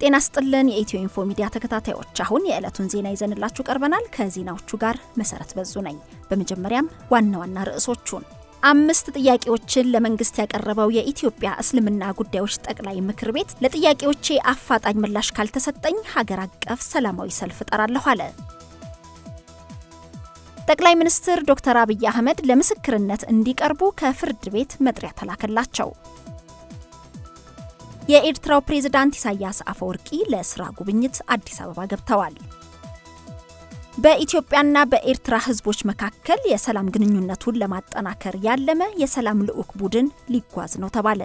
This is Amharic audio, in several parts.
ጤና ስጥልን የኢትዮ ኢንፎ ሚዲያ ተከታታዮች፣ አሁን የዕለቱን ዜና ይዘንላችሁ ቀርበናል። ከዜናዎቹ ጋር መሰረት በዙ ነኝ። በመጀመሪያም ዋና ዋና ርዕሶቹን አምስት ጥያቄዎችን ለመንግስት ያቀረበው የኢትዮጵያ እስልምና ጉዳዮች ጠቅላይ ምክር ቤት ለጥያቄዎቼ አፋጣኝ ምላሽ ካልተሰጠኝ ሀገር አቀፍ ሰላማዊ ሰልፍ እጠራለሁ አለ። ጠቅላይ ሚኒስትር ዶክተር አብይ አህመድ ለምስክርነት እንዲቀርቡ ከፍርድ ቤት መጥሪያ ተላከላቸው። የኤርትራው ፕሬዝዳንት ኢሳያስ አፈወርቂ ለስራ ጉብኝት አዲስ አበባ ገብተዋል። በኢትዮጵያና በኤርትራ ሕዝቦች መካከል የሰላም ግንኙነቱን ለማጠናከር ያለመ የሰላም ልዑክ ቡድን ሊጓዝ ነው ተባለ።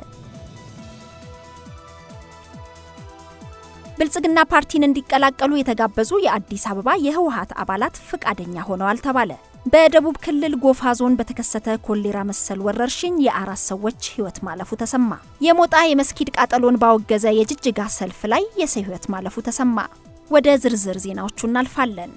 ብልጽግና ፓርቲን እንዲቀላቀሉ የተጋበዙ የአዲስ አበባ የህወሀት አባላት ፈቃደኛ ሆነዋል ተባለ። በደቡብ ክልል ጎፋ ዞን በተከሰተ ኮሌራ መሰል ወረርሽኝ የአራት ሰዎች ህይወት ማለፉ ተሰማ። የሞጣ የመስጊድ ቃጠሎን ባወገዘ የጅጅጋ ሰልፍ ላይ የሰው ህይወት ማለፉ ተሰማ። ወደ ዝርዝር ዜናዎቹ እናልፋለን።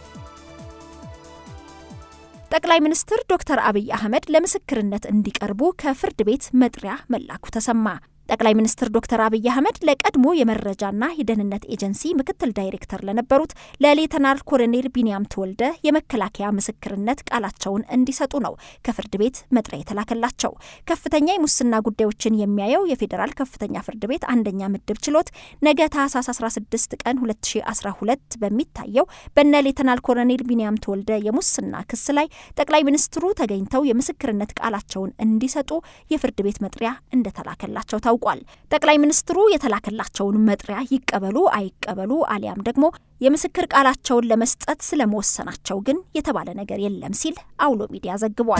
ጠቅላይ ሚኒስትር ዶክተር አብይ አህመድ ለምስክርነት እንዲቀርቡ ከፍርድ ቤት መጥሪያ መላኩ ተሰማ። ጠቅላይ ሚኒስትር ዶክተር አብይ አህመድ ለቀድሞ የመረጃና የደህንነት ኤጀንሲ ምክትል ዳይሬክተር ለነበሩት ለሌተናል ኮሎኔል ቢንያም ተወልደ የመከላከያ ምስክርነት ቃላቸውን እንዲሰጡ ነው ከፍርድ ቤት መጥሪያ የተላከላቸው። ከፍተኛ የሙስና ጉዳዮችን የሚያየው የፌዴራል ከፍተኛ ፍርድ ቤት አንደኛ ምድብ ችሎት ነገ ታህሳስ 16 ቀን 2012 በሚታየው በነ ሌተናል ኮሎኔል ቢንያም ተወልደ የሙስና ክስ ላይ ጠቅላይ ሚኒስትሩ ተገኝተው የምስክርነት ቃላቸውን እንዲሰጡ የፍርድ ቤት መጥሪያ እንደተላከላቸው ታውቋል። ጠቅላይ ሚኒስትሩ የተላከላቸውን መጥሪያ ይቀበሉ አይቀበሉ አሊያም ደግሞ የምስክር ቃላቸውን ለመስጠት ስለመወሰናቸው ግን የተባለ ነገር የለም ሲል አውሎ ሚዲያ ዘግቧል።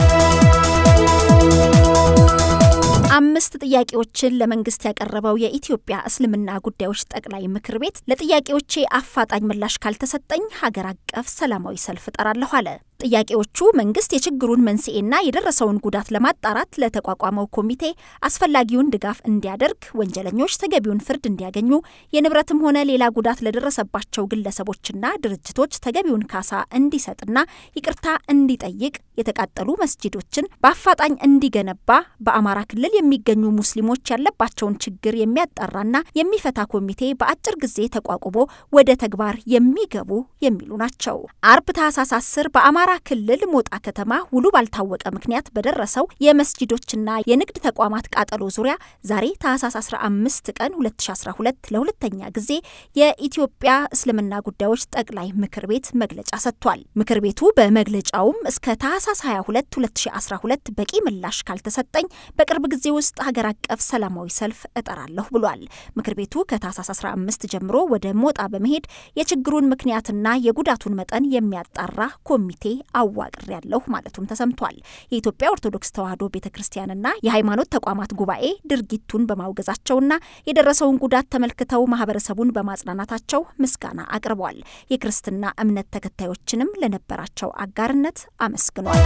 አምስት ጥያቄዎችን ለመንግስት ያቀረበው የኢትዮጵያ እስልምና ጉዳዮች ጠቅላይ ምክር ቤት ለጥያቄዎቼ አፋጣኝ ምላሽ ካልተሰጠኝ ሀገር አቀፍ ሰላማዊ ሰልፍ እጠራለሁ አለ። ጥያቄዎቹ መንግስት የችግሩን መንስኤና የደረሰውን ጉዳት ለማጣራት ለተቋቋመው ኮሚቴ አስፈላጊውን ድጋፍ እንዲያደርግ፣ ወንጀለኞች ተገቢውን ፍርድ እንዲያገኙ፣ የንብረትም ሆነ ሌላ ጉዳት ለደረሰባቸው ግለሰቦችና ድርጅቶች ተገቢውን ካሳ እንዲሰጥና ይቅርታ እንዲጠይቅ፣ የተቃጠሉ መስጂዶችን በአፋጣኝ እንዲገነባ፣ በአማራ ክልል የሚገኙ ሙስሊሞች ያለባቸውን ችግር የሚያጣራና የሚፈታ ኮሚቴ በአጭር ጊዜ ተቋቁሞ ወደ ተግባር የሚገቡ የሚሉ ናቸው። አርብ ታህሳስ 10 በአማራ ክልል ሞጣ ከተማ ውሉ ባልታወቀ ምክንያት በደረሰው የመስጂዶችና የንግድ ተቋማት ቃጠሎ ዙሪያ ዛሬ ታህሳስ 15 ቀን 2012 ለሁለተኛ ጊዜ የኢትዮጵያ እስልምና ጉዳዮች ጠቅላይ ምክር ቤት መግለጫ ሰጥቷል። ምክር ቤቱ በመግለጫውም እስከ ታህሳስ 22 2012 በቂ ምላሽ ካልተሰጠኝ በቅርብ ጊዜ ውስጥ ሀገር አቀፍ ሰላማዊ ሰልፍ እጠራለሁ ብሏል። ምክር ቤቱ ከታህሳስ 15 ጀምሮ ወደ ሞጣ በመሄድ የችግሩን ምክንያትና የጉዳቱን መጠን የሚያጣራ ኮሚቴ አዋቅር ያለሁ ማለቱም ተሰምቷል። የኢትዮጵያ ኦርቶዶክስ ተዋሕዶ ቤተ ክርስቲያንና የሃይማኖት ተቋማት ጉባኤ ድርጊቱን በማውገዛቸውና የደረሰውን ጉዳት ተመልክተው ማህበረሰቡን በማጽናናታቸው ምስጋና አቅርቧል። የክርስትና እምነት ተከታዮችንም ለነበራቸው አጋርነት አመስግኗል።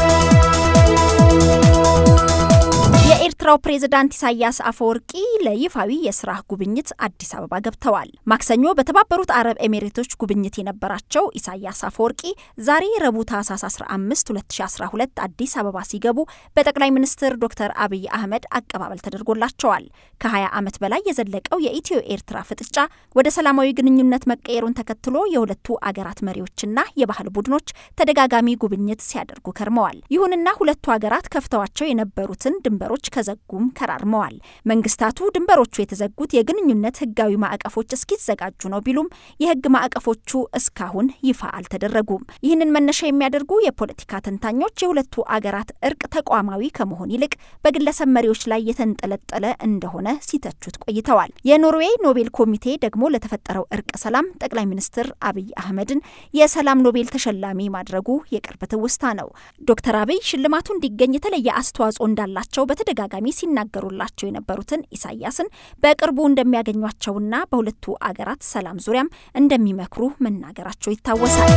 የኤርትራው ፕሬዝዳንት ኢሳያስ አፈወርቂ ለይፋዊ የስራ ጉብኝት አዲስ አበባ ገብተዋል። ማክሰኞ በተባበሩት አረብ ኤሚሬቶች ጉብኝት የነበራቸው ኢሳያስ አፈወርቂ ዛሬ ረቡዕ ታህሳስ 15 2012 አዲስ አበባ ሲገቡ በጠቅላይ ሚኒስትር ዶክተር አብይ አህመድ አቀባበል ተደርጎላቸዋል። ከ20 ዓመት በላይ የዘለቀው የኢትዮ ኤርትራ ፍጥጫ ወደ ሰላማዊ ግንኙነት መቀየሩን ተከትሎ የሁለቱ አገራት መሪዎችና የባህል ቡድኖች ተደጋጋሚ ጉብኝት ሲያደርጉ ከርመዋል። ይሁንና ሁለቱ አገራት ከፍተዋቸው የነበሩትን ድንበሮች ከዘጉም ከራርመዋል። መንግስታቱ ድንበሮቹ የተዘጉት የግንኙነት ህጋዊ ማዕቀፎች እስኪዘጋጁ ነው ቢሉም የህግ ማዕቀፎቹ እስካሁን ይፋ አልተደረጉም። ይህንን መነሻ የሚያደርጉ የፖለቲካ ተንታኞች የሁለቱ አገራት እርቅ ተቋማዊ ከመሆን ይልቅ በግለሰብ መሪዎች ላይ የተንጠለጠለ እንደሆነ ሲተቹት ቆይተዋል። የኖርዌይ ኖቤል ኮሚቴ ደግሞ ለተፈጠረው እርቅ ሰላም ጠቅላይ ሚኒስትር አብይ አህመድን የሰላም ኖቤል ተሸላሚ ማድረጉ የቅርብ ትውስታ ነው። ዶክተር አብይ ሽልማቱ እንዲገኝ የተለየ አስተዋጽኦ እንዳላቸው በተደጋጋሚ ሲናገሩላቸው የነበሩትን ኢሳያስን በቅርቡ እንደሚያገኟቸውና በሁለቱ አገራት ሰላም ዙሪያም እንደሚመክሩ መናገራቸው ይታወሳል።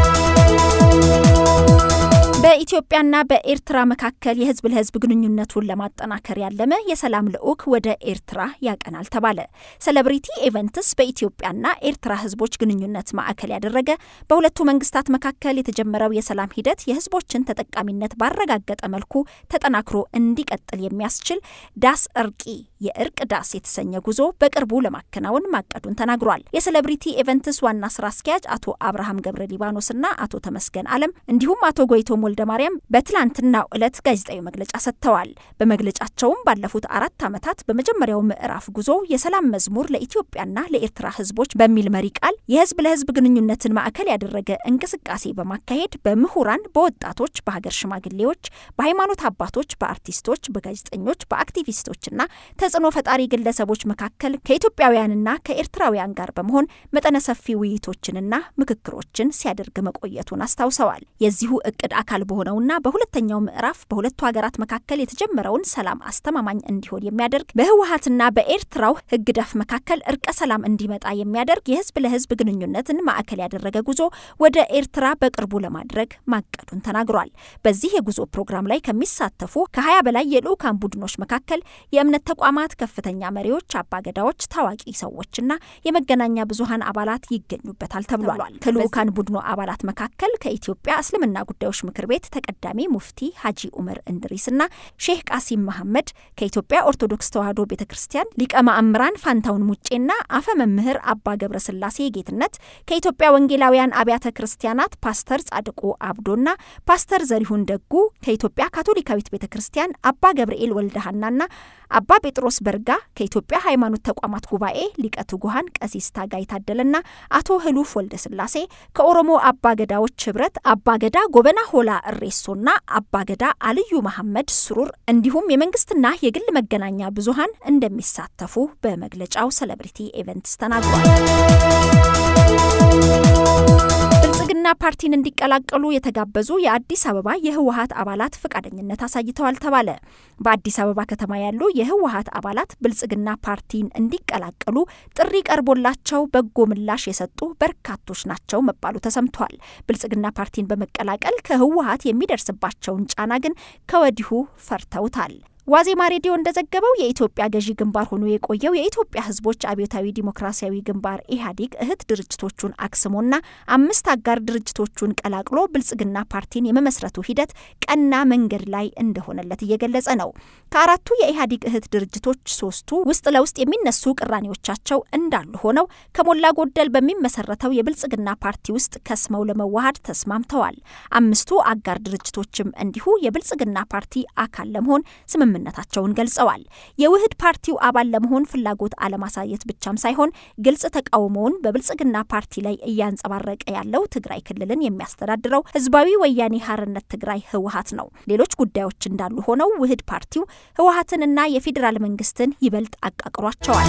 በኢትዮጵያና በኤርትራ መካከል የህዝብ ለህዝብ ግንኙነቱን ለማጠናከር ያለመ የሰላም ልዑክ ወደ ኤርትራ ያቀናል ተባለ። ሴሌብሪቲ ኢቨንትስ በኢትዮጵያና ኤርትራ ህዝቦች ግንኙነት ማዕከል ያደረገ በሁለቱ መንግስታት መካከል የተጀመረው የሰላም ሂደት የህዝቦችን ተጠቃሚነት ባረጋገጠ መልኩ ተጠናክሮ እንዲቀጥል የሚያስችል ዳስ እርቂ የእርቅ ዳስ የተሰኘ ጉዞ በቅርቡ ለማከናወን ማቀዱን ተናግሯል። የሴሌብሪቲ ኢቨንትስ ዋና ስራ አስኪያጅ አቶ አብርሃም ገብረ ሊባኖስና አቶ ተመስገን አለም እንዲሁም አቶ ጎይቶም ወልደ ማርያም በትላንትናው ዕለት ጋዜጣዊ መግለጫ ሰጥተዋል። በመግለጫቸውም ባለፉት አራት ዓመታት በመጀመሪያው ምዕራፍ ጉዞ የሰላም መዝሙር ለኢትዮጵያና ለኤርትራ ህዝቦች በሚል መሪ ቃል የህዝብ ለህዝብ ግንኙነትን ማዕከል ያደረገ እንቅስቃሴ በማካሄድ በምሁራን፣ በወጣቶች፣ በሀገር ሽማግሌዎች፣ በሃይማኖት አባቶች፣ በአርቲስቶች፣ በጋዜጠኞች፣ በአክቲቪስቶችና ተጽዕኖ ፈጣሪ ግለሰቦች መካከል ከኢትዮጵያውያንና ከኤርትራውያን ጋር በመሆን መጠነ ሰፊ ውይይቶችንና ምክክሮችን ሲያደርግ መቆየቱን አስታውሰዋል። የዚሁ እቅድ አካል በሆነውና በሁለተኛው ምዕራፍ በሁለቱ ሀገራት መካከል የተጀመረውን ሰላም አስተማማኝ እንዲሆን የሚያደርግ በህወሀትና በኤርትራው ህግደፍ መካከል እርቀ ሰላም እንዲመጣ የሚያደርግ የህዝብ ለህዝብ ግንኙነትን ማዕከል ያደረገ ጉዞ ወደ ኤርትራ በቅርቡ ለማድረግ ማቀዱን ተናግሯል። በዚህ የጉዞ ፕሮግራም ላይ ከሚሳተፉ ከ20 በላይ የልዑካን ቡድኖች መካከል የእምነት ተቋማት ከፍተኛ መሪዎች፣ አባገዳዎች፣ ታዋቂ ሰዎችና የመገናኛ ብዙሀን አባላት ይገኙበታል ተብሏል። ከልዑካን ቡድኑ አባላት መካከል ከኢትዮጵያ እስልምና ጉዳዮች ምክር ቤት ተቀዳሚ ሙፍቲ ሀጂ ኡመር እንድሪስና ሼህ ቃሲም መሐመድ ከኢትዮጵያ ኦርቶዶክስ ተዋሕዶ ቤተ ክርስቲያን ሊቀ ማእምራን ፋንታውን ሙጬና አፈ መምህር አባ ገብረ ስላሴ ጌትነት ከኢትዮጵያ ወንጌላውያን አብያተ ክርስቲያናት ፓስተር ጻድቁ አብዶና ፓስተር ዘሪሁን ደጉ ከኢትዮጵያ ካቶሊካዊት ቤተ ክርስቲያን አባ ገብርኤል ወልደሃናና አባ ጴጥሮስ በርጋ ከኢትዮጵያ ሃይማኖት ተቋማት ጉባኤ ሊቀ ትጉሃን ቀሲስ ታጋይ ታደለና አቶ ህሉፍ ወልደ ስላሴ ከኦሮሞ አባገዳዎች ህብረት አባገዳ ጎበና ሆላ እሬሶና አባገዳ አልዩ መሐመድ ስሩር እንዲሁም የመንግስትና የግል መገናኛ ብዙሀን እንደሚሳተፉ በመግለጫው ሴሌብሪቲ ኢቨንትስ ተናግሯል። ብልጽግና ፓርቲን እንዲቀላቀሉ የተጋበዙ የአዲስ አበባ የህወሀት አባላት ፈቃደኝነት አሳይተዋል ተባለ። በአዲስ አበባ ከተማ ያሉ የህወሀት አባላት ብልጽግና ፓርቲን እንዲቀላቀሉ ጥሪ ቀርቦላቸው በጎ ምላሽ የሰጡ በርካቶች ናቸው መባሉ ተሰምቷል። ብልጽግና ፓርቲን በመቀላቀል ከህወሀት የሚደርስባቸውን ጫና ግን ከወዲሁ ፈርተውታል። ዋዜማ ሬዲዮ እንደዘገበው የኢትዮጵያ ገዢ ግንባር ሆኖ የቆየው የኢትዮጵያ ህዝቦች አብዮታዊ ዲሞክራሲያዊ ግንባር ኢህአዴግ እህት ድርጅቶቹን አክስሞና አምስት አጋር ድርጅቶቹን ቀላቅሎ ብልጽግና ፓርቲን የመመስረቱ ሂደት ቀና መንገድ ላይ እንደሆነለት እየገለጸ ነው። ከአራቱ የኢህአዴግ እህት ድርጅቶች ሶስቱ ውስጥ ለውስጥ የሚነሱ ቅራኔዎቻቸው እንዳሉ ሆነው ከሞላ ጎደል በሚመሰረተው የብልጽግና ፓርቲ ውስጥ ከስመው ለመዋሃድ ተስማምተዋል። አምስቱ አጋር ድርጅቶችም እንዲሁ የብልጽግና ፓርቲ አካል ለመሆን ስምም ስምምነታቸውን ገልጸዋል። የውህድ ፓርቲው አባል ለመሆን ፍላጎት አለማሳየት ብቻም ሳይሆን ግልጽ ተቃውሞውን በብልጽግና ፓርቲ ላይ እያንጸባረቀ ያለው ትግራይ ክልልን የሚያስተዳድረው ህዝባዊ ወያኔ ሀርነት ትግራይ ህወሀት ነው። ሌሎች ጉዳዮች እንዳሉ ሆነው ውህድ ፓርቲው ህወሀትንና የፌዴራል መንግስትን ይበልጥ አቃቅሯቸዋል።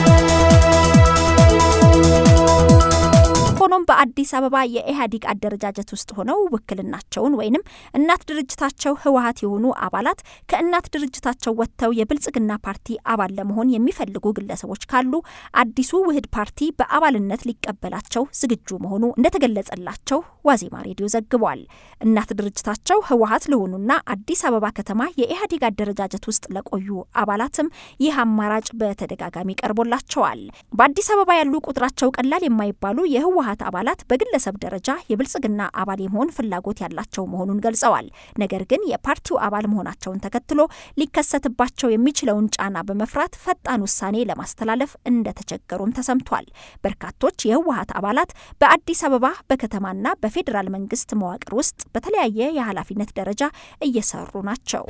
ሆኖም በአዲስ አበባ የኢህአዴግ አደረጃጀት ውስጥ ሆነው ውክልናቸውን ወይንም እናት ድርጅታቸው ህወሀት የሆኑ አባላት ከእናት ድርጅታቸው ወጥተው የብልጽግና ፓርቲ አባል ለመሆን የሚፈልጉ ግለሰቦች ካሉ አዲሱ ውህድ ፓርቲ በአባልነት ሊቀበላቸው ዝግጁ መሆኑ እንደተገለጸላቸው ዋዜማ ሬዲዮ ዘግቧል። እናት ድርጅታቸው ህወሀት ለሆኑና አዲስ አበባ ከተማ የኢህአዴግ አደረጃጀት ውስጥ ለቆዩ አባላትም ይህ አማራጭ በተደጋጋሚ ቀርቦላቸዋል። በአዲስ አበባ ያሉ ቁጥራቸው ቀላል የማይባሉ የህወሀት አባላት በግለሰብ ደረጃ የብልጽግና አባል የመሆን ፍላጎት ያላቸው መሆኑን ገልጸዋል። ነገር ግን የፓርቲው አባል መሆናቸውን ተከትሎ ሊከሰትባቸው የሚችለውን ጫና በመፍራት ፈጣን ውሳኔ ለማስተላለፍ እንደተቸገሩም ተሰምቷል። በርካቶች የህወሀት አባላት በአዲስ አበባ በከተማና በፌዴራል መንግስት መዋቅር ውስጥ በተለያየ የኃላፊነት ደረጃ እየሰሩ ናቸው።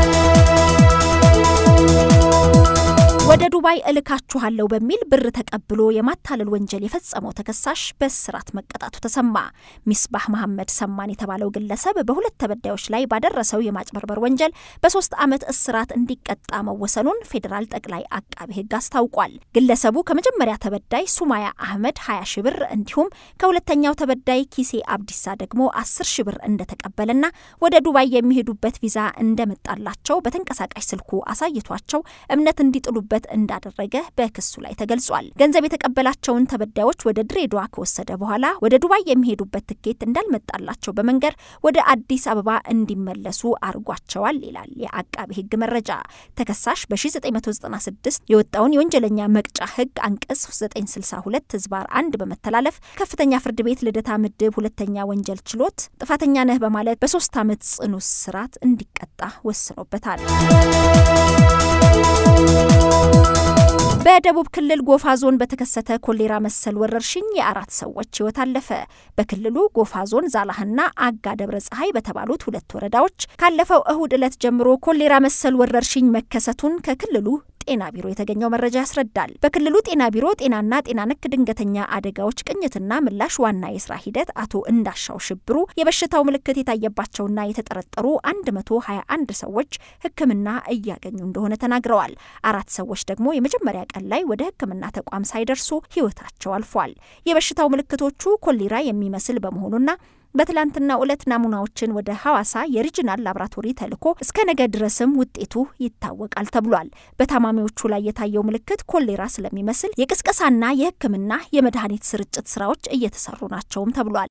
ወደ ዱባይ እልካችኋለሁ በሚል ብር ተቀብሎ የማታለል ወንጀል የፈጸመው ተከሳሽ በእስራት መቀጣቱ ተሰማ። ሚስባህ መሐመድ ሰማን የተባለው ግለሰብ በሁለት ተበዳዮች ላይ ባደረሰው የማጭበርበር ወንጀል በሶስት ዓመት እስራት እንዲቀጣ መወሰኑን ፌዴራል ጠቅላይ አቃቤ ሕግ አስታውቋል። ግለሰቡ ከመጀመሪያ ተበዳይ ሱማያ አህመድ 20 ሺ ብር እንዲሁም ከሁለተኛው ተበዳይ ኪሴ አብዲሳ ደግሞ 10 ሺ ብር እንደተቀበለና ወደ ዱባይ የሚሄዱበት ቪዛ እንደመጣላቸው በተንቀሳቃሽ ስልኩ አሳይቷቸው እምነት እንዲጥሉበት እንዳደረገ በክሱ ላይ ተገልጿል። ገንዘብ የተቀበላቸውን ተበዳዮች ወደ ድሬዳዋ ከወሰደ በኋላ ወደ ዱባይ የሚሄዱበት ትኬት እንዳልመጣላቸው በመንገር ወደ አዲስ አበባ እንዲመለሱ አድርጓቸዋል ይላል የአቃቢ ሕግ መረጃ። ተከሳሽ በ1996 የወጣውን የወንጀለኛ መቅጫ ሕግ አንቀጽ 962 ህዝባር አንድ በመተላለፍ ከፍተኛ ፍርድ ቤት ልደታ ምድብ ሁለተኛ ወንጀል ችሎት ጥፋተኛ ነህ በማለት በሶስት ዓመት ጽኑ እስራት እንዲቀጣ ወስኖበታል። በደቡብ ክልል ጎፋ ዞን በተከሰተ ኮሌራ መሰል ወረርሽኝ የአራት ሰዎች ሕይወት አለፈ። በክልሉ ጎፋ ዞን ዛላህና አጋ ደብረ ፀሐይ በተባሉት ሁለት ወረዳዎች ካለፈው እሁድ ዕለት ጀምሮ ኮሌራ መሰል ወረርሽኝ መከሰቱን ከክልሉ ጤና ቢሮ የተገኘው መረጃ ያስረዳል። በክልሉ ጤና ቢሮ ጤናና ጤና ነክ ድንገተኛ አደጋዎች ቅኝትና ምላሽ ዋና የስራ ሂደት አቶ እንዳሻው ሽብሩ የበሽታው ምልክት የታየባቸውና የተጠረጠሩ 121 ሰዎች ሕክምና እያገኙ እንደሆነ ተናግረዋል። አራት ሰዎች ደግሞ የመጀመሪያ ቀን ላይ ወደ ሕክምና ተቋም ሳይደርሱ ሕይወታቸው አልፏል። የበሽታው ምልክቶቹ ኮሌራ የሚመስል በመሆኑና በትላንትና ዕለት ናሙናዎችን ወደ ሐዋሳ የሪጅናል ላብራቶሪ ተልኮ እስከ ነገ ድረስም ውጤቱ ይታወቃል ተብሏል። በታማሚዎቹ ላይ የታየው ምልክት ኮሌራ ስለሚመስል የቅስቀሳና የሕክምና የመድኃኒት ስርጭት ስራዎች እየተሰሩ ናቸውም ተብሏል።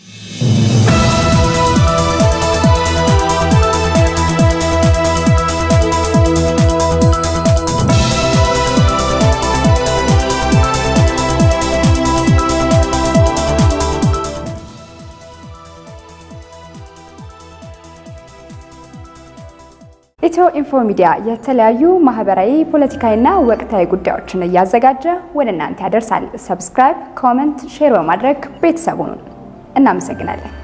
ኢትዮ ኢንፎ ሚዲያ የተለያዩ ማህበራዊ፣ ፖለቲካዊና ወቅታዊ ጉዳዮችን እያዘጋጀ ወደ እናንተ ያደርሳል። ሰብስክራይብ፣ ኮመንት፣ ሼር በማድረግ ቤተሰቡን እናመሰግናለን።